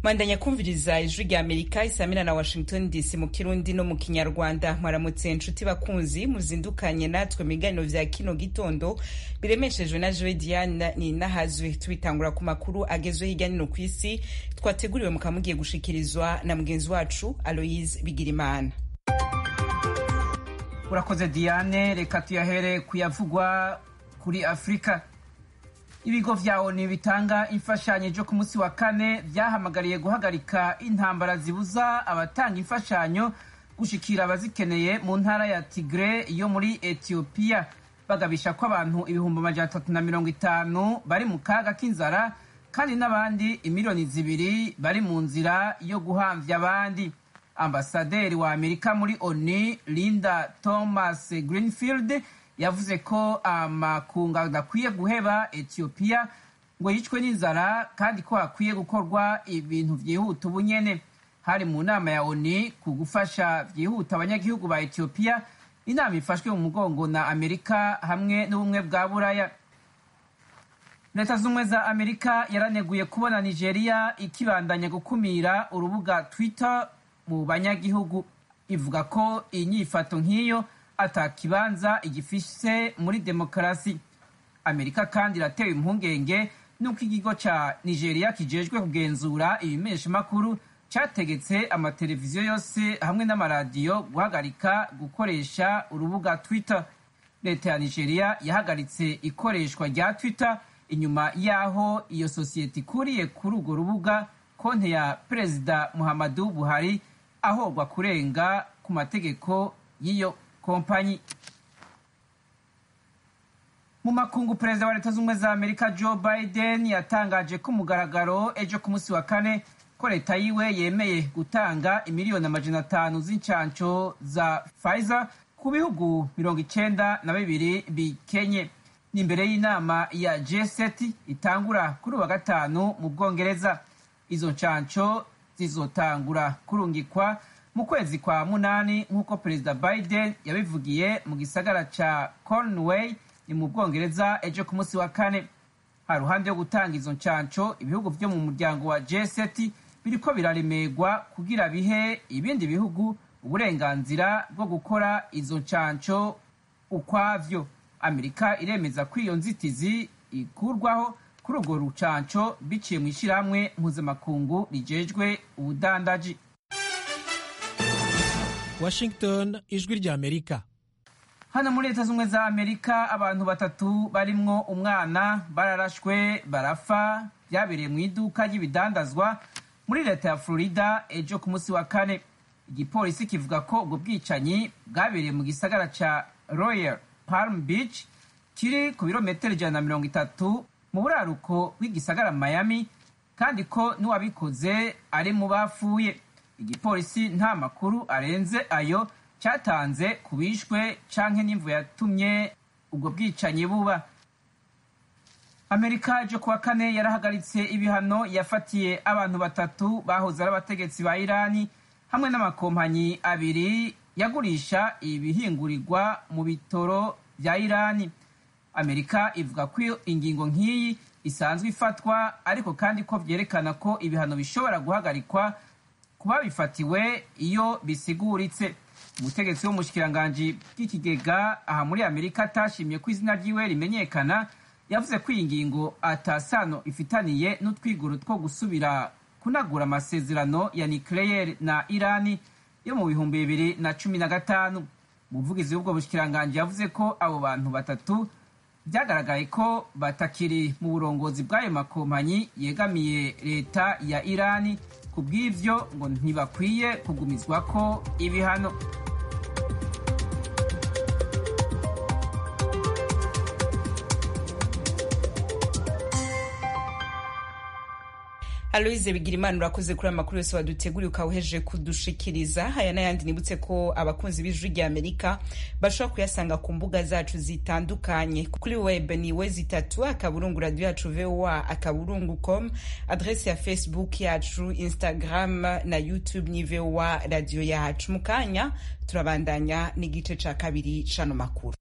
mwandanya kumviriza ijwi rya amerika isamina na washington dc mu kirundi no mu kinyarwanda mwaramutse nshuti bakunzi muzindukanye natwe mu biganiro vya kino gitondo biremeshejwe na joe diane ni nahazwe tubitangura ku makuru agezwe hirya nino ku isi twateguriwe mukamugiye gushikirizwa na mugenzi wacu aloise bigirimana urakoze diane reka tuyahere kuyavugwa kuri afurika ibigo vya oni bitanga imfashanyo jo ku munsi wa kane vyahamagariye guhagarika intambara zibuza abatanga imfashanyo gushikira abazikeneye mu ntara ya tigre yo muri etiyopiya bagabisha ko abantu ibihumbi amajana atatu na mirongo itanu bari mu kaga k'inzara kandi n'abandi imiliyoni zibiri bari mu nzira yo guhamvya abandi ambasaderi wa amerika muri oni linda thomas greenfield yavuze ko amakunga adakwiye guheba etiyopiya ngo yicwe n'inzara kandi ko hakwiye gukorwa ibintu vyihuta ubunyene hari mu nama ya oni ku gufasha vyihuta abanyagihugu ba etiyopiya inama ifashwe mu mugongo na amerika hamwe n'ubumwe bwa buraya leta z'ubumwe za amerika yaraneguye kubona nigeria ikibandanya gukumira urubuga twitter mu banyagihugu ivuga ko inyifato nk'iyo atakibanza igifise muri demokarasi amerika kandi iratewe impungenge n'uko ikigo ca nigeria kijejwe kugenzura ibimeshamakuru categetse amateleviziyo yose hamwe n'amaradiyo guhagarika gukoresha urubuga twitter leta ya nigeria yahagaritse ikoreshwa rya twitter inyuma y'aho iyo sosiyete ikuriye kuri urwo rubuga konte ya perezida muhammadu buhari ahorwa kurenga ku mategeko y'iyo kompanyi mu makungu perezida wa leta z'ubumwe za amerika joe biden yatangaje ko mugaragaro ejo ku munsi wa kane ko leta yiwe yemeye gutanga imiliyoni amajana atanu z'incanco za pfizer ku bihugu mirongo icenda na bibiri bikenye ni imbere y'inama ya g7 itangura kuri uwa gatanu mu bwongereza izo ncanco zizotangura kurungikwa mu kwezi kwa munani nk'uko perezida biden yabivugiye mu gisagara ca cornway ni mu bwongereza ejo ku munsi wa kane ha ruhande yo gutanga izo ncanco ibihugu vyo mu muryango wa g7 biriko biraremerwa kugira bihe ibindi bihugu uburenganzira bwo gukora izo ncanco ukwavyo amerika iremeza ko iyo nzitizi ikurwaho kuri urwo rucanco biciye mu ishirahamwe mpuzamakungu rijejwe ubudandaji washington ijwi rya amerika hano muri leta z'ubumwe za amerika abantu batatu barimwo umwana bararashwe barapfa byabereye mu iduka ry'ibidandazwa muri leta ya florida ejo ku munsi wa kane igipolisi kivuga ko ubwo bwicanyi bwabereye mu gisagara ca royal palm beach kiri ku birometero ijana na mirongo itatu mu buraruko bw'igisagara miami kandi ko n'uwabikoze ari mu bapfuye igipolisi nta makuru arenze ayo cyatanze ku bishwe canke n'imvu yatumye ubwo bwicanyi buba amerika ejo kuwa kane yarahagaritse ibihano yafatiye abantu batatu bahoze ari abategetsi ba irani hamwe n'amakompanyi abiri yagurisha ibihingurirwa mu bitoro bya irani amerika ivuga ko ingingo nk'iyi isanzwe ifatwa ariko kandi ko vyerekana ko ibihano bishobora guhagarikwa ku babifatiwe iyo bisiguritse umutegetsi w'umushikiranganji bw'ikigega aha muri amerika atashimye ko izina ryiwe rimenyekana yavuze ko iyi ngingo atasano ifitaniye n'utwiguro two gusubira kunagura amasezerano ya nucleaire na irani yo mu bihumbi bibiri na cumi na gatanu umuvugizi w'ubwo bushikiranganji yavuze ko abo bantu batatu byagaragaye ko batakiri mu burongozi bw'ayo makompanyi yegamiye leta ya irani ku bw'ivyo ngo ntibakwiye kugumizwa ko ibihano aloise bigira imana urakoze kuri amakuru yose waduteguriye ukawuhejeje kudushikiriza aya n'ayandi nibutse ko abakunzi b'ijwi rya amerika bashobora kuyasanga ku mbuga zacu zitandukanye kuri web ni we zitatu akaburungu radiyo yacu voa akaburungu com adrese ya facebook yacu instagram na youtube ni voa radiyo yacu mu kanya turabandanya n'igice ca kabiri cano makuru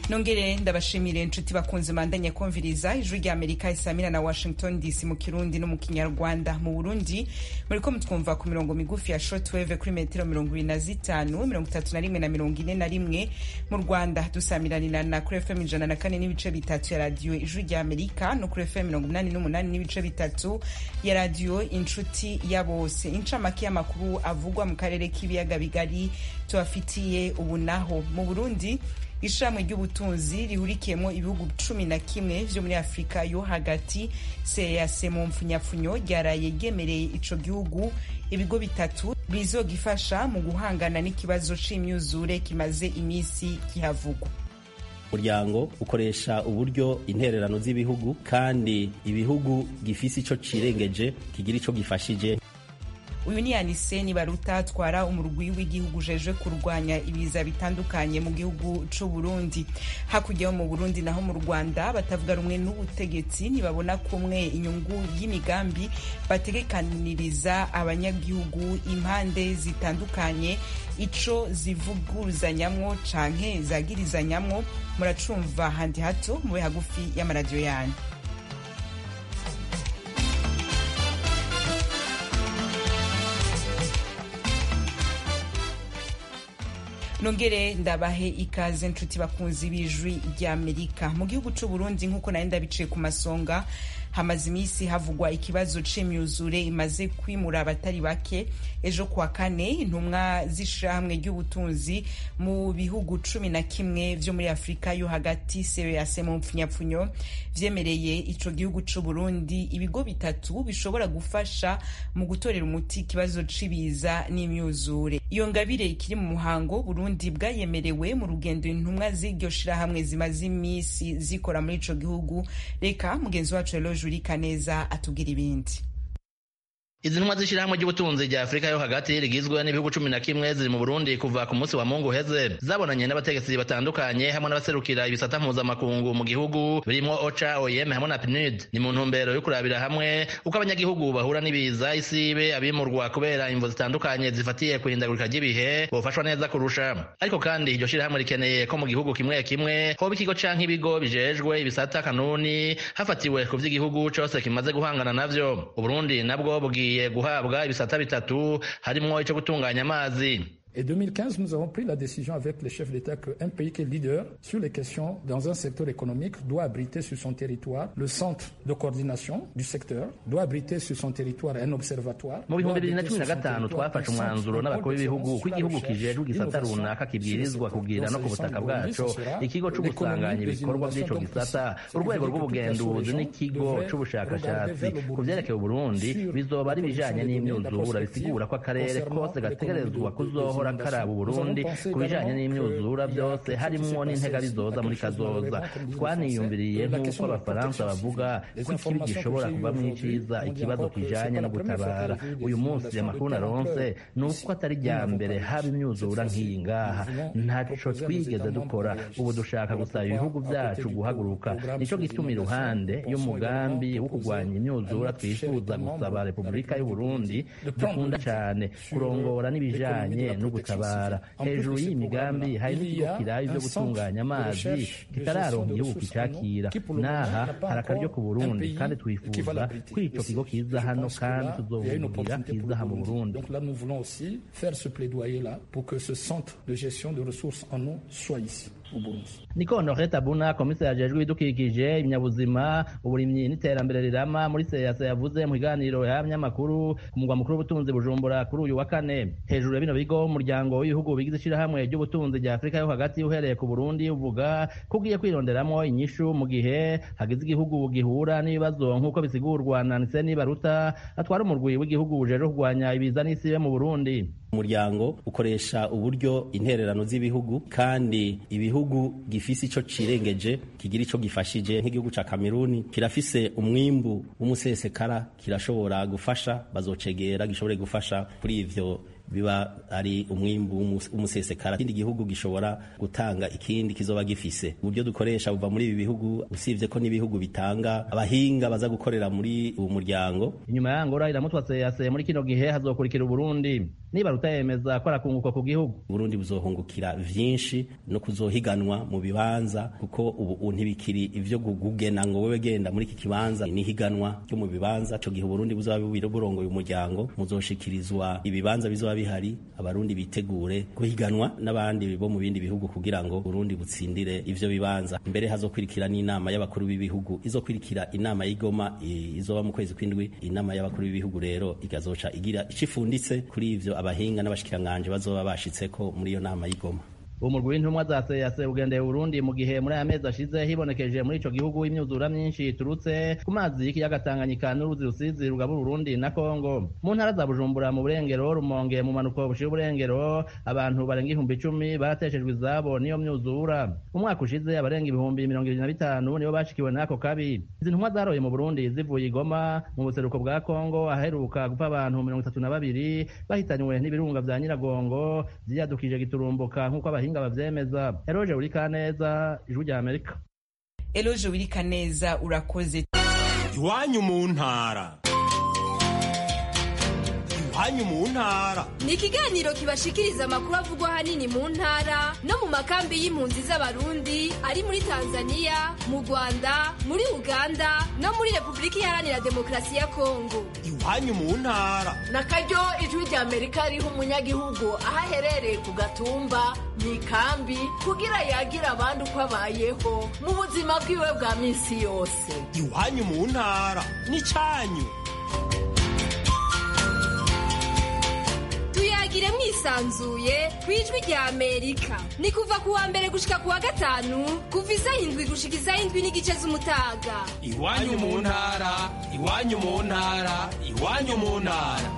nongere ndabashimire inshuti bakunze mandanya kumviriza ijwi rya amerika isamira na washington dc mu kirundi no mu kinyarwanda mu burundi muriko mutwumva ku mirongo migufi ya shortwave kuri metero mirongo ibiri na zitanu mirongo itatu na rimwe na mirongo ine na rimwe mu rwanda dusamiranira na kuri fm ijana na kane n'ibice bitatu ya radiyo ijwi rya amerika no kuri fm mirongo inani n'umunani n'ibice bitatu ya radiyo inshuti ya bose incamake y'amakuru avugwa mu karere k'ibiyaga bigari tubafitiye ubu naho mu burundi ishirahamwe ry'ubutunzi rihurikiyemo ibihugu cumi na kimwe vyo muri afurika yo hagati seas mu mpfunyapfunyo ryaraye ryemereye ico gihugu ibigo bitatu bizogifasha mu guhangana n'ikibazo c'imyuzure kimaze imisi kihavugwa umuryango ukoresha uburyo intererano z'ibihugu kandi ibihugu gifise ico cirengeje kigira ico gifashije uyu ni yaniseni baruta atwara umurwi w'igihugu ujejwe kurwanya ibiza bitandukanye mu gihugu c'u Burundi hakurya yo mu Burundi naho mu Rwanda batavuga rumwe n'ubutegetsi ntibabona kumwe inyungu y'imigambi bategekaniriza abanyagihugu impande zitandukanye ico zivuguruzanyamwo canke zagirizanyamwo muracumva handi hato mube hagufi y'amaradiyo yanyu nongere ndabahe ikaze nshuti bakunzi b'ijwi ry'amerika mu gihugu c'u Burundi nk'uko nari ndabiciye ku masonga hamaze iminsi havugwa ikibazo c'imyuzure imaze kwimura abatari bake ejo kuwa kane intumwa z'ishirahamwe ry'ubutunzi mu bihugu cumi na kimwe vyo muri afurika yo hagati CEEAC mu mpfunyapfunyo vyemereye ico gihugu c'u Burundi ibigo bitatu bishobora gufasha mu gutorera umuti ikibazo c'ibiza n'imyuzure iyo ngabire ikiri mu muhango Burundi bwayemerewe mu rugendo intumwa z'iryo shirahamwe zimaze imisi zikora muri ico gihugu reka mugenzi wacu Eloge Juri Kaneza atubwira ibindi izi ntumwa z'ishyirahamwe ry'ubutunzi rya afurika yo hagati rigizwe n'ibihugu cumi na kimwe ziri mu burundi kuva ku munsi wa mungu uheze zabonanye n'abategetsi batandukanye hamwe n'abaserukira ibisata mpuzamakungu mu gihugu birimo oca oem hamwe na pnud ni mu ntumbero yo kurabira hamwe uko abanyagihugu bahura n'ibiza isibe abimurwa kubera imvo zitandukanye zifatiye ku ihindagurika ry'ibihe bofashwa neza kurusha ariko kandi iryo shyirahamwe rikeneye ko mu gihugu kimwe kimwe hoba ikigo canke ibigo bijejwe ibisata kanuni hafatiwe ku vy'igihugu cose kimaze guhangana navyo uburundi nabwo bugiye bugiye guhabwa ibisata bitatu harimwo ico gutunganya amazi Et 2015, nous avons pris la décision avec les chefs d'État qu'un pays qui est leader sur les questions dans un secteur économique doit abriter sur son territoire le centre de coordination du secteur, doit abriter sur son territoire un observatoire. mu bihumbi bibiri na cumi na gatanu twafashe umwanzuro n'abakuru b'ibihugu ko igihugu kijejwe igisata runaka kibwirizwa kugira no ku butaka bwaco ikigo c'ugusanganya ibikorwa vy'ico gisata urwego rw'ubugenduzi n'ikigo c'ubushakashatsi ku vyerekeye uburundi bizoba ari ibijanye n'imyuzura bisigura ko akarere kose gategerezwa kuzohora karaba uburundi ku bijanye n'imyuzura byose harimwo n'intega bizoza muri kazoza twaniyumviriye nk'uko abafaransa bavuga ko ikibi gishobora kuvamwo iciza ikibazo kijanye no gutabara uyu munsi amakuru naronse ni uko atari rya mbere haba imyuzura nk'iyi ngaha ntaco twigeze dukora ubu dushaka gusaba ibihugu vyacu guhaguruka nico gituma iruhande y'umugambi wo kurwanya imyuzura twifuza gusaba repubulika y'uburundi dukunda cane kurongora n'ibijanye no gutabara hejuru y'iyi migambi hari n'ikigo kiraye ivyo gutunganya amazi kitararonka igihugu kicakira n'aha hari akaryo ku burundi kandi twifuza ko ico kigo kiza hano kandi tuzobugira kiza aha mu burundi Donc là, nous voulons aussi faire ce plaidoyer-là pour que ce centre de gestion de ressources en eau soit ici, au Burundi. niko honoré tabuna komiseri ajejwe ibidukikije ibinyabuzima uburimyi n'iterambere rirama muri seyase yavuze mu kiganiro y'abanyamakuru ku mugwa mukuru w'ubutunzi bujumbura kuri uyu wa kane hejuru ya bino bigo umuryango w'ibihugu bigize ishirahamwe ry'ubutunzi rya afurika yo hagati uhereye ku burundi uvuga ko ugiye kwironderamo inyishu mu gihe hagize igihugu gihura n'ibibazo nk'uko bisigurwa na niseni baruta atwara umurwi w'igihugu ujejwe kurwanya ibiza n'isibe mu burundi umuryango ukoresha uburyo intererano z'ibihugu kandi ibihugu gifise ico cirengeje kigira ico gifashije nk'igihugu ca Kameruni kirafise umwimbu w'umusesekara kirashobora gufasha bazocegera gishobore gufasha kuri ivyo biba ari umwimbu w'umusesekara ikindi gihugu gishobora gutanga ikindi kizoba gifise uburyo dukoresha buva muri ibi bihugu usibye ko n'ibihugu bitanga abahinga baza gukorera muri uwo muryango inyuma ya ngora iramutwa seyase muri kino gihe hazokurikira uburundi niba rutayemeza ko arakunguka ku gihugu Burundi buzohungukira vyinshi no kuzohiganwa mu bibanza kuko ubu ntibikiri ivyo gugena ngo wewe genda muri iki kibanza ni higanwa ryo mu bibanza ico gihe Burundi buzoba burongoye umuryango muzoshikirizwa ibibanza bizoba bihari abarundi bitegure guhiganwa n'abandi bo mu bindi bihugu kugira ngo Burundi butsindire ivyo bibanza mbere hazokwirikira n'inama y'abakuru b'ibihugu izokwirikira inama y'igoma izoba mu kwezi kw'indwi inama y'abakuru b'ibihugu rero igazoca igira icifunditse kuri ivyo abahinga n'abashikiranganje bazoba bashitseko muri iyo nama y'igoma umurwi w'intumwa za seyase ugendeye Burundi mu gihe muri aya mezi ashize hibonekeje muri ico gihugu imyuzura myinshi iturutse ku mazi y'ikiyaga Tanganyika n'uruzi rusizi rugabura Burundi na Kongo mu ntara za Bujumbura mu burengero Rumonge mu manuko bushira uburengero abantu barenga ihumbi icumi barateshejwe izabo niyo myuzura umwaka ushize abarenga ibihumbi mirongo ibiri na bitanu nibo bashikiwe n'ako kabi izi ntumwa zaroye mu Burundi zivuye igoma mu buseruko bwa Kongo aheruka gupfa abantu mirongo itatu na babiri bahitanywe n'ibirunga vya Nyiragongo vyiyadukije giturumbuka nk'uko abahinga abahinga bavyemeza eroje urika neza ijwi rya amerika eloje wirika neza urakoze iwanyu mu ntara iwanyu mu ntara ni ikiganiro kibashikiriza amakuru avugwa ahanini mu ntara no mu makambi y'impunzi z'abarundi ari muri tanzania mu rwanda muri uganda no muri repubulika iharanira demokarasi ya kongo iwanyu mu ntara na karyo ijwi rya amerika riha umunyagihugu aho aherereye ku gatumba mu ikambi kugira yagira abandi uko abayeho mu buzima bwiwe bwa minsi yose iwanyu mu ntara n'icyanyu tuyagire mwisanzuye ku ijwi rya amerika ni kuva ku wa mbere gushika ku wa gatanu kuva isaha indwi gushika isaha indwi n'igice z'umutaga iwanyu mu ntara iwanyu mu ntara iwanyu mu ntara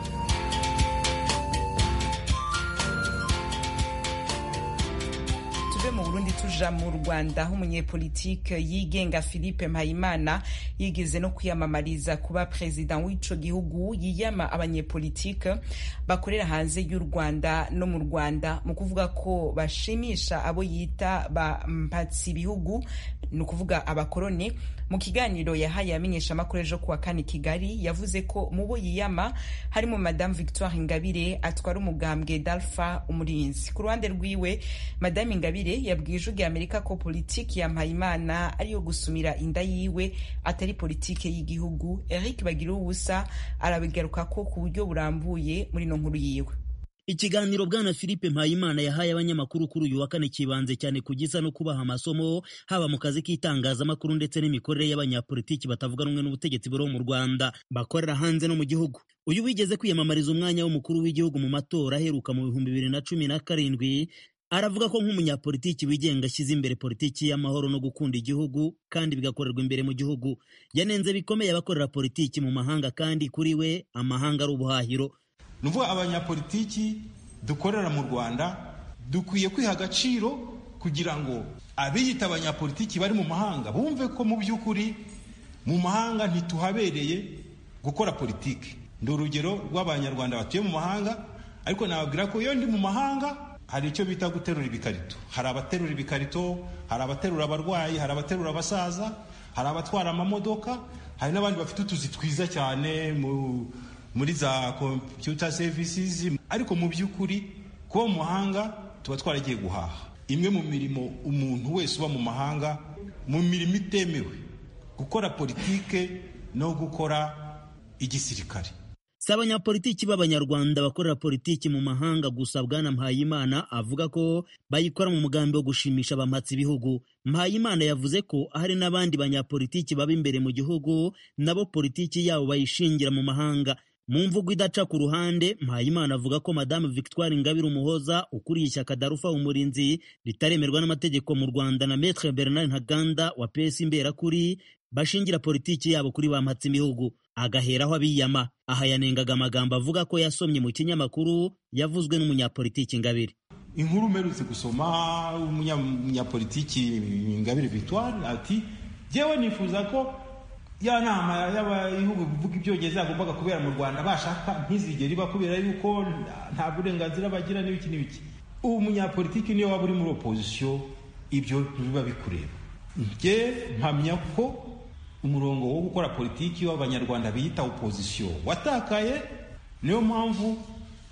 tuve mu burundi tuja mu rwanda aho umunyepolitike yigenga philippe mpayimana yigeze no kwiyamamariza kuba perezida w'ico gihugu yiyama abanyepolitike bakorera hanze y'u rwanda no mu rwanda mu kuvuga ko bashimisha abo yita ba mpatsi ibihugu ni ukuvuga abakoroni mu kiganiro yahaye amenyesha amakuru ejo kuwa kane kigali yavuze ko mu bo yiyama harimo madame victoire ingabire atwara umugambwe dalfa umurinzi ku ruhande rwiwe madame ingabire yabwiye ijwi rya amerika ko politiki ya mpayimana ariyo gusumira inda yiwe atari politiki y'igihugu eric bagira ubusa arabigaruka ko ku buryo burambuye muri ino nkuru yiwe ikiganiro bwana philippe mpayimana yahaye abanyamakuru kuri uyu wa kane kibanze cyane ku gisa no kubaha amasomo haba mu kazi k'itangazamakuru ndetse n'imikorere y'abanyapolitiki batavuga rumwe n'ubutegetsi buriho mu rwanda bakorera hanze no mu gihugu uyu wigeze kwiyamamariza umwanya w'umukuru w'igihugu mu matora aheruka mu bihumbi bibiri na cumi na karindwi aravuga ko nk'umunyapolitiki wigenga ashyize imbere politiki y'amahoro no gukunda igihugu kandi bigakorerwa imbere mu gihugu yanenze bikomeye abakorera politiki mu mahanga kandi kuri we amahanga ari ubuhahiro ni ukuvuga abanyapolitiki dukorera mu rwanda dukwiye kwiha agaciro kugira ngo abiyita abanyapolitiki bari mu mahanga bumve ko mu by'ukuri mu mahanga ntituhabereye gukora politiki ndi urugero rw'abanyarwanda batuye mu mahanga ariko nababwira ko iyo ndi mu mahanga hari icyo bita guterura ibikarito hari abaterura ibikarito hari abaterura abarwayi hari abaterura abasaza hari abatwara amamodoka hari n'abandi bafite utuzi twiza cyane mu muri za computer services ariko mu by'ukuri kuba mu mahanga tuba twaragiye guhaha imwe mu mirimo umuntu wese uba mu mahanga mu mirimo itemewe gukora politike no gukora igisirikare si abanyapolitiki b'abanyarwanda bakorera politiki mu mahanga gusa bwana mpayimana avuga ko bayikora mu mugambi wo gushimisha abamatsi ibihugu mpayimana yavuze ko hari n'abandi banyapolitiki baba imbere mu gihugu nabo politiki yabo bayishingira mu mahanga mu mvugo idaca ku ruhande mpayimana avuga ko madamu victoire ingabire umuhoza ukuriye ishyaka darufa umurinzi ritaremerwa n'amategeko mu rwanda na metre bernard ntaganda wa pesi imberakuri bashingira politiki yabo kuri ba mpatsimihugu agaheraho abiyama aha yanengaga amagambo avuga ko yasomye mu kinyamakuru yavuzwe n'umunyapolitiki ingabire inkuru umerutse gusoma umunyapolitiki ingabire victoire ati jyewe nifuza ko ya nama y'abihugu bivuga ibyongereza yagombaga kubera mu rwanda bashaka ntizigere iba kubera yuko nta burenganzira bagira n'ibiki n'ibiki ubu munyapolitiki niyo waba uri muri opozisiyo ibyo biba bikureba njye mpamya ko umurongo wo gukora politiki w'abanyarwanda biyita opozisiyo watakaye niyo mpamvu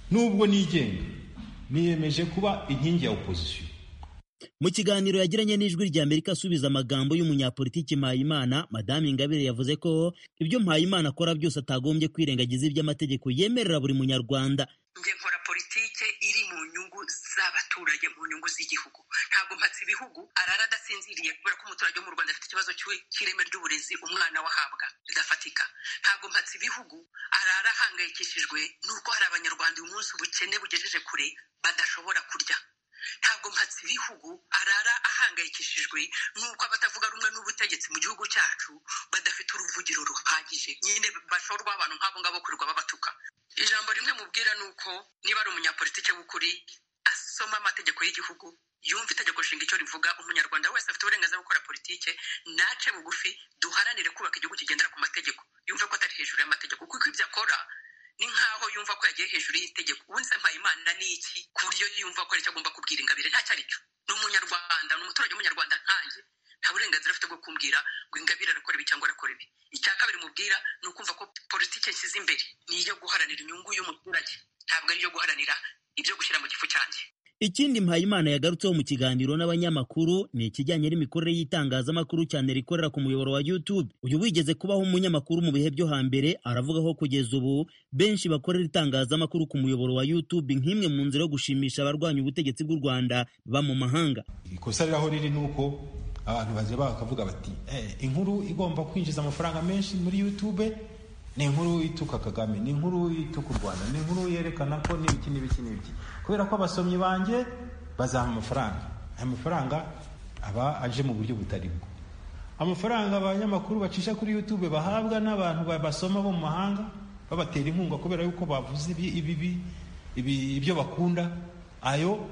nubwo nigenga niyemeje kuba inkingi ya opozisiyo mu kiganiro yagiranye n'ijwi rya amerika asubiza amagambo y'umunyapolitiki mpayimana madame ingabire yavuze ko ibyo mpayimana akora byose atagombye kwirengagiza iby'amategeko yemerera buri munyarwanda njye nkora politike iri mu nyungu z'abaturage mu nyungu z'igihugu ntabwo mpatse ibihugu arara adasinziriye kubera ko umuturage wo mu rwanda afite ikibazo cy'ireme ry'uburezi umwana wahabwa ridafatika ntabwo mpatse ibihugu arara ahangayikishijwe n'uko hari abanyarwanda uyu munsi ubukene bugejeje kure badashobora kurya ntabwo mpatse ibihugu arara ahangayikishijwe n'uko abatavuga rumwe n'ubutegetsi mu gihugu cyacu badafite uruvugiro ruhagije nyine bashorwa abantu nk'abo ngabo kurirwa babatuka ijambo rimwe mubwira ni uko niba ari umunyapolitike w'ukuri asoma amategeko y'igihugu yumva itegeko nshinga icyo rivuga umunyarwanda wese afite uburenganzira bwo gukora politike nace bugufi duharanire kubaka igihugu kigendera ku mategeko yumve ko atari hejuru y'amategeko kuko ibyo akora ni nkaho yumva ko yagiye hejuru y'itegeko ubundi se mpayimana ni iki ku buryo yumva ko aricyo agomba kubwira ingabire ntacyo ari cyo ni umunyarwanda ni umuturage w'umunyarwanda nkanjye nta burenganzira afite bwo kumbwira ngo ingabire arakora ibi cyangwa arakora ibi icya kabiri mubwira ni ukumva ko politiki nshyize imbere ni iyo guharanira inyungu y'umuturage ntabwo ari iyo guharanira ibyo gushyira mu gifu cyanjye ikindi mpayimana yagarutseho mu kiganiro n'abanyamakuru ni ikijyanye n'imikorere y'itangazamakuru cyane rikorera ku muyoboro wa youtube uyu wigeze kubaho umunyamakuru mu bihe byo hambere aravuga ko kugeza ubu benshi bakorera itangazamakuru ku muyoboro wa youtube nk'imwe mu nzira yo gushimisha abarwanya ubutegetsi bw'u rwanda ba mu mahanga ikosa riraho riri ni uko abantu bazeba bakavuga bati inkuru igomba kwinjiza amafaranga menshi muri youtube ni inkuru ituka kagame ni inkuru ituka u rwanda ni inkuru yerekana ko n'ibiki n'ibiki n'ibiki kubera ko abasomyi banjye bazaha amafaranga aya mafaranga aba aje mu buryo butari bwo amafaranga abanyamakuru bacisha kuri youtube bahabwa n'abantu basoma bo mu mahanga babatera inkunga kubera yuko bavuze ibibi ibyo bakunda ayo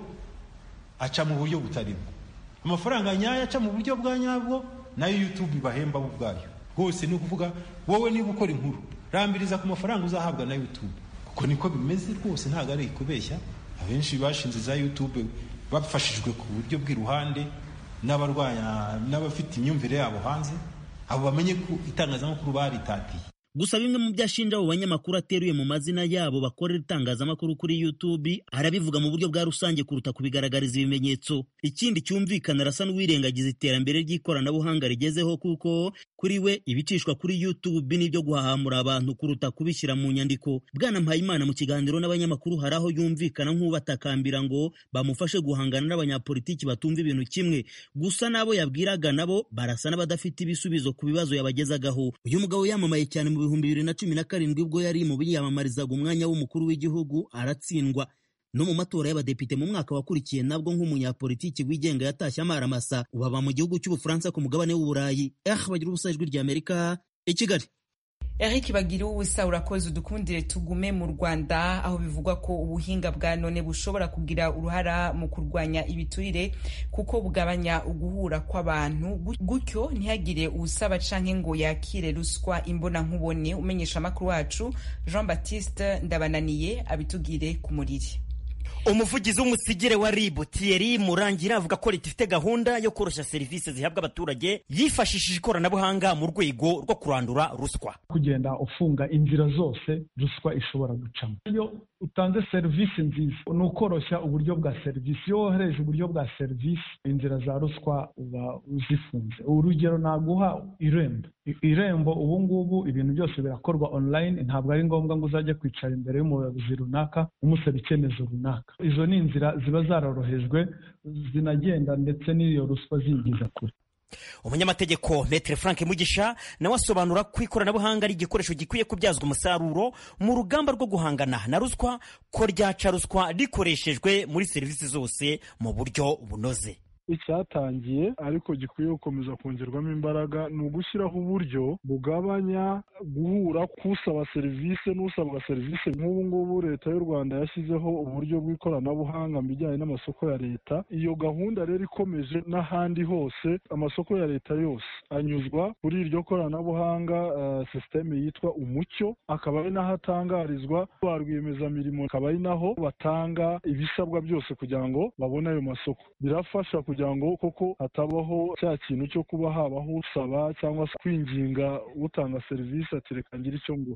aca mu buryo butari bwo amafaranga nyayo aca mu buryo bwa nyabwo nayo youtube ibahemba bo ubwayo rwose ni ukuvuga wowe niba ukora inkuru rambiriza ku mafaranga uzahabwa na youtube uko niko bimeze rwose ntabwo ari kubeshya abenshi bashinze za youtube bafashijwe ku buryo bw'iruhande n'abarwanya n'abafite imyumvire yabo hanze abo bamenye ko itangazamakuru baritatiye gusa bimwe mu byo ashinja abo banyamakuru ateruye mu mazina yabo bakorera itangazamakuru kuri youtube arabivuga mu buryo bwa rusange kuruta kubigaragariza ibimenyetso ikindi cyumvikana arasa n'uwirengagiza iterambere ry'ikoranabuhanga rigezeho kuko kuri we ibicishwa kuri youtube n'ibyo guhahamura abantu kuruta kubishyira mu nyandiko bwana mpayimana mu kiganiro n'abanyamakuru hari aho yumvikana nk'ubatakambira ngo bamufashe guhangana n'abanyapolitiki batumva ibintu kimwe gusa n'abo yabwiraga nabo barasa n'abadafite ibisubizo ku bibazo yabagezagaho uyu mugabo yamamaye cyane mu bihumbi bibiri na cumi na karindwi ubwo yari mu biyamamarizaga umwanya w'umukuru w'igihugu aratsindwa no mu matora y'abadepite mu mwaka wakurikiye nabwo nk'umunyapolitiki wigenga yatashye amaramasa ubu aba mu gihugu cy'ubufaransa ku mugabane w'uburayi eh bagira ubusa ijwi rya amerika i kigali Eric bagira ubusa urakoze udukundire tugume mu Rwanda aho bivugwa ko ubuhinga bwa none bushobora kugira uruhara mu kurwanya ibiturire kuko bugabanya uguhura kw'abantu gutyo ntihagire usaba canke ngo yakire ruswa imbona nkubone umenyesha amakuru wacu Jean Baptiste Ndabananiye abitugire ku muriri umuvugizi w'umusigire wa ribu Thierry Murangira avuga ko leta ifite gahunda yo koroshya serivisi zihabwa abaturage yifashishije ikoranabuhanga mu rwego rwo kurandura ruswa kugenda ufunga inzira zose ruswa ishobora gucamo iyo utanze serivisi nziza ni ukoroshya uburyo bwa serivisi iyo wohereje uburyo bwa serivisi inzira za ruswa uba uzifunze urugero naguha irembo irembo ubu ngubu ibintu byose birakorwa online ntabwo ari ngombwa ngo uzajye kwicara imbere y'umuyobozi runaka umusaba icyemezo runaka izo ni inzira ziba zarorohejwe zinagenda ndetse n'iyo ruswa zinjiza kure umunyamategeko metere frank mugisha nawe asobanura ko ikoranabuhanga ari igikoresho gikwiye kubyazwa umusaruro mu rugamba rwo guhangana na ruswa ko ryaca ruswa rikoreshejwe muri serivisi zose mu buryo bunoze icyatangiye ariko gikwiye gukomeza kongerwamo imbaraga ni ugushyiraho uburyo bugabanya guhura k'usaba serivisi n'usabwa serivisi nk'ubu ngubu leta y'u rwanda yashyizeho uburyo bw'ikoranabuhanga mu bijyanye n'amasoko ya leta iyo gahunda rero ikomeje n'ahandi hose amasoko ya leta yose anyuzwa kuri iryo koranabuhanga uh, sisiteme yitwa umucyo akaba ari naho atangarizwa ba rwiyemezamirimo akaba ari naho batanga ibisabwa byose kugira ngo babone ayo masoko birafasha kugira ngo koko hatabaho cya kintu cyo kuba habaho usaba cyangwa se kwinginga utanga serivisi ati reka ngire icyo nguha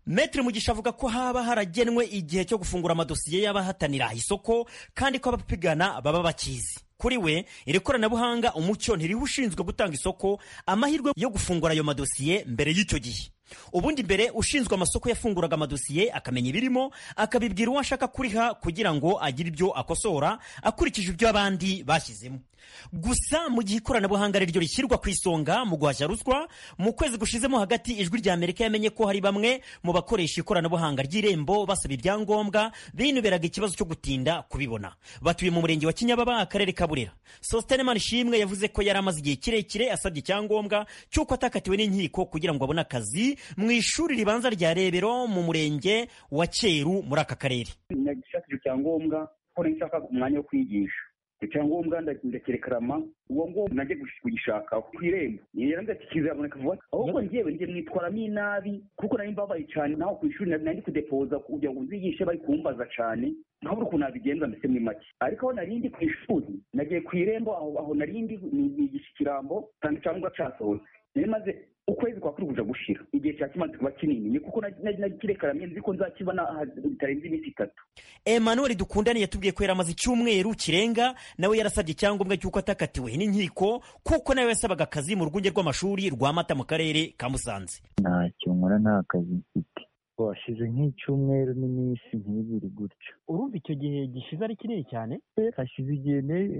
Metre Mugisha avuga ko haba haragenwe igihe cyo gufungura amadosiye y'abahatanira isoko kandi ko abapigana baba bakizi kuri we iri koranabuhanga umucyo ntiriho ushinzwe gutanga isoko amahirwe yo gufungura ayo madosiye mbere y'icyo gihe ubundi mbere ushinzwe amasoko yafunguraga amadosiye akamenya ibirimo akabibwira uwo ashaka kuriha kugira ngo agire ibyo akosora akurikije ibyo abandi bashyizemo gusa mu gihe ikoranabuhanga ari ryo rishyirwa ku isonga mu guhashya ruswa mu kwezi gushizemo hagati ijwi rya amerika yamenye ko hari bamwe mu bakoresha ikoranabuhanga ry'irembo basaba ibyangombwa binuberaga ikibazo cyo gutinda kubibona batuye mu murenge wa kinyababa akarere ka burera sositene manishimwe yavuze ko yari amaze igihe kirekire asabye icyangombwa cy'uko atakatiwe n'inkiko kugira ngo abone akazi mu ishuri ribanza rya rebero mu murenge wa cyeru muri aka karere nagishakira icyangombwa ko nshaka umwanya wo kwigisha icyangombwa ndakirekarama uwo nguwo najye kugishaka ku irembo yarambwira ati kizaboneka vuba ahubwo njyewe njye mwitwaramo inabi kuko nari mbabaye cyane naho ku ishuri nari kudepoza kugira ngo uzigishe bari kumbaza cyane nkabura ukuntu nabigenza mbese muri make ariko aho narindi ku ishuri nagiye ku irembo aho aho narindi nigisha ikirambo kandi icyangombwa cyasohotse nari maze ukwezi kwa kuri kuja gushira igihe cya kimaze kuba kinini ni kuko nakirekaramiye nzi ko nzakibona bitarenze iminsi itatu emmanuel dukundane yatubwiye ko yari amaze icyumweru kirenga nawe yarasabye icyangombwa cy'uko atakatiwe n'inkiko kuko nawe yasabaga akazi mu rwunge rw'amashuri rwa mata mu karere ka musanze ntacyo nkora nta kazi mfite washize nk'icyumweru n'iminsi nk'ibiri gutyo urumva icyo gihe gishize ari kinini cyane hashize igihe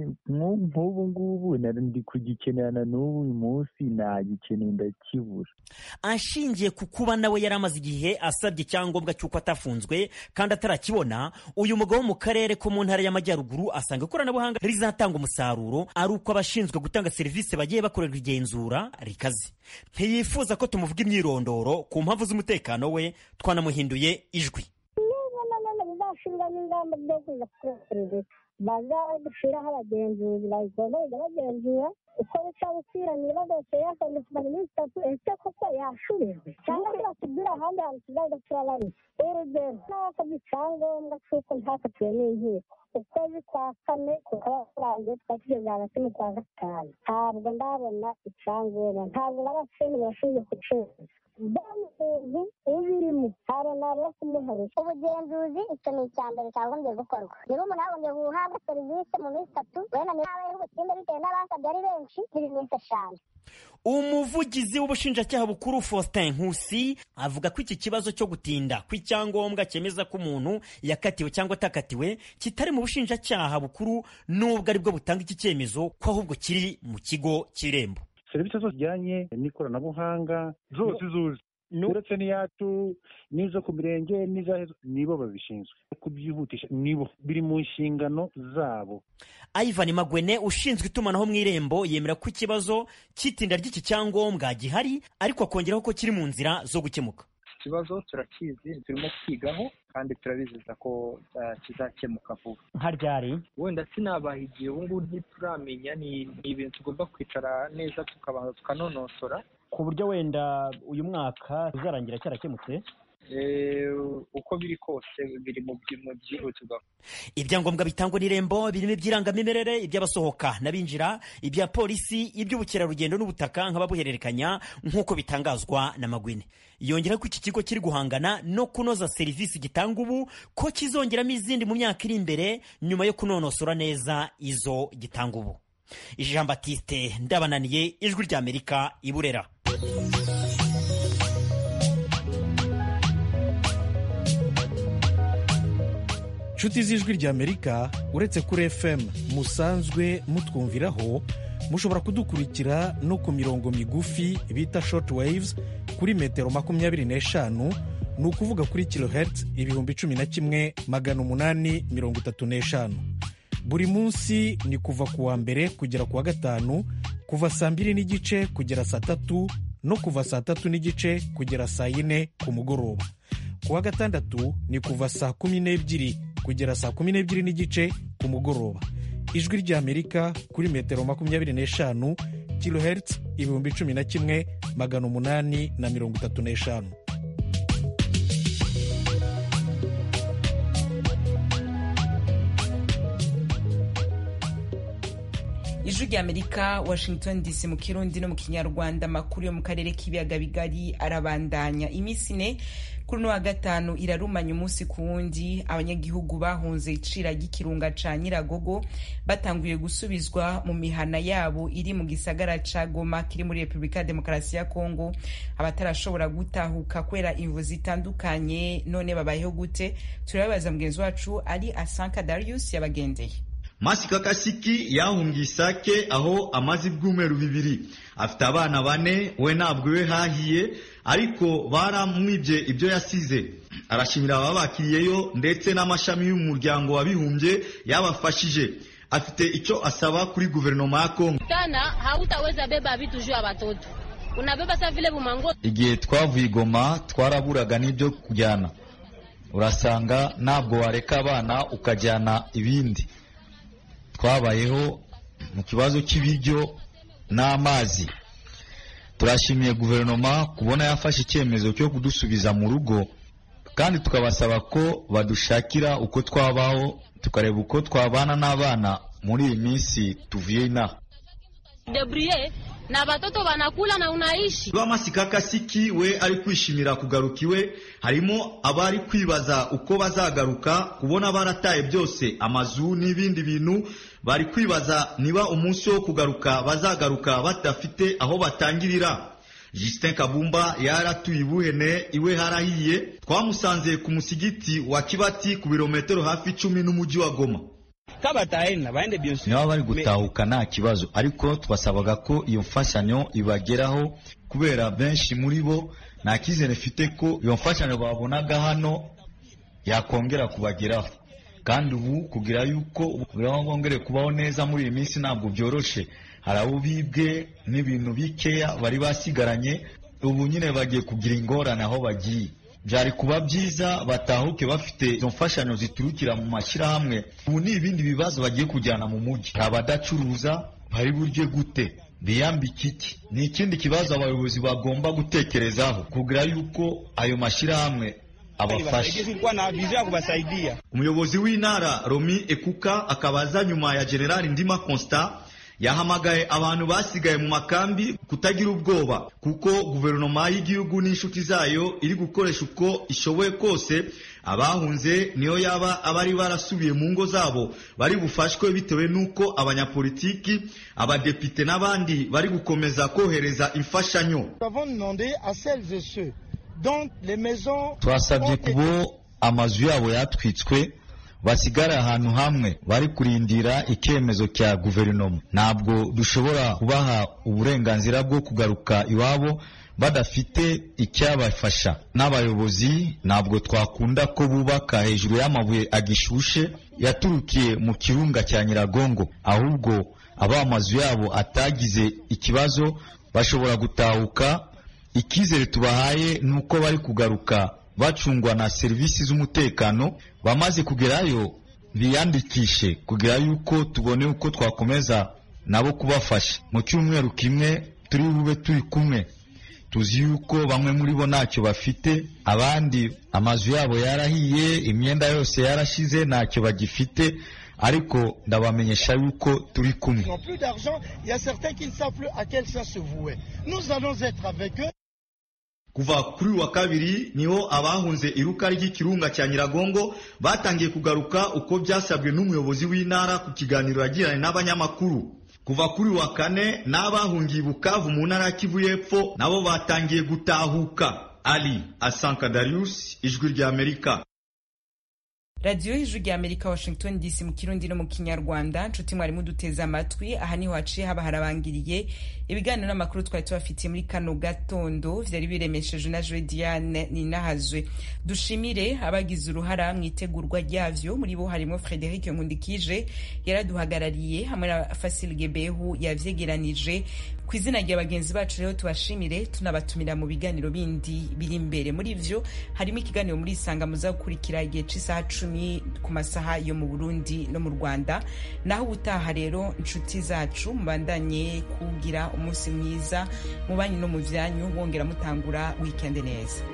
nk'ubu ngubu ndi kugikenera na n'ubu uyu munsi nagikeneye ndakibura ashingiye ku kuba nawe yari amaze igihe asabye icyangombwa cy'uko atafunzwe kandi atarakibona uyu mugabo wo mu karere ko mu ntara y'amajyaruguru asanga ikoranabuhanga rizatanga umusaruro ari uko abashinzwe gutanga serivisi bagiye bakorerwa igenzura rikaze ntiyifuza ko tumuvuga imyirondoro ku mpamvu z'umutekano we twanamuhinduye ijwi bazashyiramo ingamba zo kuza kuri serivisi bazashyiraho abagenzuzi bagomba kujya bagenzura uko bica gukwiranye badose yakoze kumara iminsi itatu ese koko yashubijwe cyangwa se batubwira ahandi hantu tuzajya turabari urugero n'abakoze icyangombwa cy'uko ntakatiwe n'inkiko ukwezi kwa kane kukaba kurangiye tukaba tugeze hagati mu kwa gatanu ntabwo ndabona icyangombwa ntabwo n'abashinzwe bashinzwe kucuruza umuntu ubirimo hari nabo kumuharuka ubugenzuzi icyo ni icya mbere cyagombye gukorwa niba umuntu yagombye guhabwa serivisi mu minsi itatu wenda niba habayeho ubutinde bitewe n'abasabye ari benshi ziri minsi eshanu umuvugizi w'ubushinjacyaha bukuru faustin nkusi avuga ko iki kibazo cyo gutinda kw'icyangombwa cyemeza ko umuntu yakatiwe cyangwa atakatiwe kitari mu bushinjacyaha bukuru n'ubwo aribwo butanga iki cyemezo ko ahubwo kiri mu kigo cy'irembo serivisi zose zijyanye n'ikoranabuhanga zose zuzi uretse n'iyacu n'izo ku mirenge n'iza nibo babishinzwe kubyihutisha nibo biri mu nshingano zabo ivan magwene ushinzwe itumanaho mu irembo yemera ko ikibazo cy'itinda ry'iki cyangombwa gihari ariko akongeraho ko kiri mu nzira zo gukemuka ikibazo turakizi turimo kwigaho kandi turabizeza ko kizakemuka vuba nka ryari wenda sinabaha igihe ubu ngubu ntituramenya ni ibintu tugomba kwicara neza tukabanza tukanonosora ku buryo wenda uyu mwaka uzarangira cyarakemutse uko biri kose biri mu byihutirwa ibyangombwa bitangwa n'irembo birimo iby'irangamimerere iby'abasohoka n'abinjira ibya polisi iby'ubukerarugendo n'ubutaka nk'ababuhererekanya nk'uko bitangazwa na magwine yongera ko iki kigo kiri guhangana no kunoza serivisi gitanga ubu ko kizongeramo izindi mu myaka iri imbere nyuma yo kunonosora neza izo gitanga ubu jean batiste ndabananiye ijwi ry'amerika i burera inshuti z'ijwi ry'amerika uretse kuri fm musanzwe mutwumviraho mushobora kudukurikira no ku mirongo migufi bita short waves kuri metero makumyabiri n'eshanu ni ukuvuga kuri kilohertz ibihumbi cumi na kimwe magana umunani mirongo itatu n'eshanu buri munsi ni kuva ku wa mbere kugera ku wa gatanu kuva saa mbiri n'igice kugera saa tatu no kuva saa tatu n'igice kugera saa yine ku mugoroba ku wa gatandatu ni kuva saa kumi n'ebyiri kugera saa kumi n'ebyiri n'igice ku mugoroba ijwi ry'amerika kuri metero makumyabiri n'eshanu kilohertz ibihumbi cumi na kimwe magana umunani na mirongo itatu n'eshanu ijwi rya amerika washington dc mu kirundi no mu kinyarwanda amakuru yo mu karere k'ibiyaga bigari arabandanya iminsi ine kuri uno wa gatanu irarumanya umunsi ku wundi abanyagihugu bahunze icira ry'ikirunga ca nyiragogo batanguye gusubizwa mu mihana yabo iri mu gisagara ca goma kiri muri repubulika ya demokarasi ya kongo abatarashobora gutahuka kubera imvu zitandukanye none babayeho gute turababaza mugenzi wacu ari asanka darius yabagendeye masika kasiki yahungiye isake aho amaze ibyumweru bibiri afite abana bane we ntabwo we hahiye ariko baramwibye ibyo yasize arashimira ababakiriyeyo ndetse n'amashami y'umuryango wabihumbye yabafashije afite icyo asaba kuri guverinoma ya kongo tana hautaweza beba vitu juu ya watoto unabeba sa vile bumango igihe twavuye igoma twaraburaga n'ibyo kujyana urasanga ntabwo wareka abana ukajyana ibindi twabayeho mu kibazo cy'ibiryo n'amazi turashimiye guverinoma kubona yafashe icyemezo cyo kudusubiza mu rugo kandi tukabasaba ko badushakira uko twabaho tukareba uko twabana n'abana muri iyi minsi tuvuye inaha debrie na watoto wanakula na unaishi Rwamasika Kasiki we ari kwishimira kugaruka iwe harimo abari kwibaza uko bazagaruka kubona barataye byose amazu n'ibindi bintu bari kwibaza niba umunsi wo kugaruka bazagaruka badafite aho batangirira Justin Kabumba yaratuye ibuhene iwe harahiye twamusanze ku musigiti wa Kibati ku birometero hafi icumi n'umujyi wa Goma niba bari gutahuka nta kibazo ariko twasabaga ko iyo mfashanyo ibageraho kubera benshi muri bo nta cyizere mfite ko iyo mfashanyo babonaga hano yakongera kubageraho kandi ubu kugira yuko bongere kubaho neza muri iyi minsi ntabwo byoroshye hari abo bibwe n'ibintu bikeya bari basigaranye ubu nyine bagiye kugira ingorane aho bagiye byari kuba byiza batahuke bafite izo mfashanyo ziturukira mu mashyirahamwe ubu ni ibindi bibazo bagiye kujyana mu mujyi abadacuruza bari burye gute biyambike iki ni ikindi kibazo abayobozi bagomba gutekerezaho kugira yuko ayo mashyirahamwe abafasha umuyobozi w'intara romi ekuka akabaza nyuma ya generali ndima constant yahamagaye abantu basigaye mu makambi kutagira ubwoba kuko guverinoma y'igihugu n'inshuti zayo iri gukoresha uko ishoboye kose abahunze niyo yaba abari barasubiye mu ngo zabo bari bufashwe bitewe n'uko abanyapolitiki abadepite n'abandi bari gukomeza kohereza imfashanyo twasabye kubo amazu yabo yatwitswe basigara ahantu hamwe bari kurindira icyemezo cya guverinoma ntabwo dushobora kubaha uburenganzira bwo kugaruka iwabo badafite icyabafasha n'abayobozi ntabwo twakunda ko bubaka hejuru y'amabuye agishushe yaturukiye mu kirunga cya nyiragongo ahubwo aba amazu yabo atagize ikibazo bashobora gutahuka icyizere tubahaye ni uko bari kugaruka bacungwa na serivisi z'umutekano bamaze kugerayo biyandikishe kugira yuko tubone uko twakomeza nabo kubafasha mu cyumweru kimwe turi bube turi kumwe tuzi yuko bamwe muri bo ntacyo bafite abandi amazu yabo yarahiye imyenda yose yarashize ntacyo bagifite ariko ndabamenyesha yuko turi kumwe kuva kuri uyu wa kabiri niho abahunze iruka ry'ikirunga cya nyiragongo batangiye kugaruka uko byasabwe n'umuyobozi w'intara ku kiganiro yagiranye n'abanyamakuru kuva kuri uyu wa kane n'abahungiye bukavu mu ntara ya kivu y'epfo nabo batangiye gutahuka ali asanka darius ijwi ry'amerika radiyo y'ijwi rya amerika washington dc mu kirundi no mu kinyarwanda nshuti mwarimu duteze amatwi aha niho haciye haba harabangiriye ibiganiro n'amakuru twari tubafitiye muri kano gatondo vyari biremesheje na jodiane ninahazwe dushimire abagize uruhara mu itegurwa ryavyo muri bo harimo frederic nkundikije yaraduhagarariye hamwe na fasil gebehu yavyegeranije ku izina rya bagenzi bacu rero tubashimire tunabatumira mu biganiro bindi biri imbere muri vyo harimo ikiganiro muri isanga muza gukurikira igihe c'isaha cumi ku masaha yo mu burundi no mu rwanda naho ubutaha rero inshuti zacu mubandanye kugira umunsi mwiza mu banyu no mu vyanyu wongera mutangura wikende neza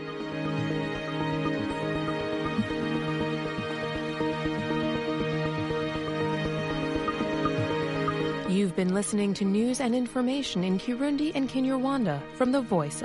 You've You've been listening to news and information in Kirundi and Kinyarwanda from the Voice